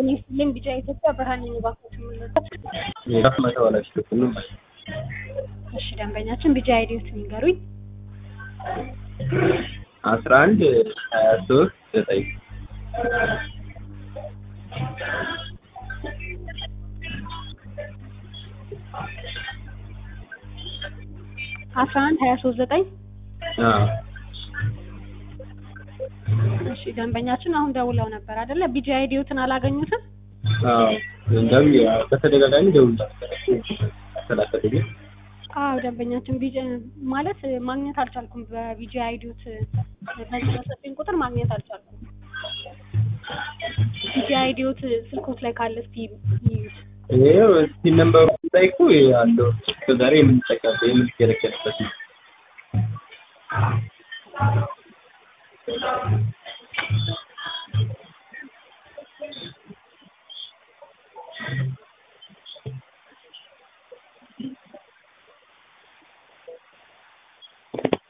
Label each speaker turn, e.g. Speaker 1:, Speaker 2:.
Speaker 1: ጤና ይስጥልኝ ቢጫ ኢትዮጵያ ብርሃን ነኝ እባክዎት የምንወዳት
Speaker 2: የራስ መተባላሽ ሁሉም
Speaker 1: እሺ ደንበኛችን ቢጫ አይዲዎትን ይንገሩኝ
Speaker 2: አስራ አንድ ሀያ ሶስት ዘጠኝ
Speaker 1: አስራ አንድ ሀያ ሶስት ዘጠኝ እሺ ደንበኛችን አሁን ደውለው ነበር አይደለ ቢጂ አይዲዎትን አላገኙትም
Speaker 2: እንደም በተደጋጋሚ ደውል ተላከተኝ
Speaker 1: አዎ ደንበኛችን ቢጂ ማለት ማግኘት አልቻልኩም በቢጂ አይዲዎት በዚህ በሰጠኝ ቁጥር ማግኘት አልቻልኩም ቢጂ አይዲዎት ስልኮት ላይ ካለ እስቲ ይዩት
Speaker 2: ይሄው እስቲ ነምበሩ ላይ እኮ አለው እስከዛሬ የምንጠቀምበት የምንገለገልበት ነው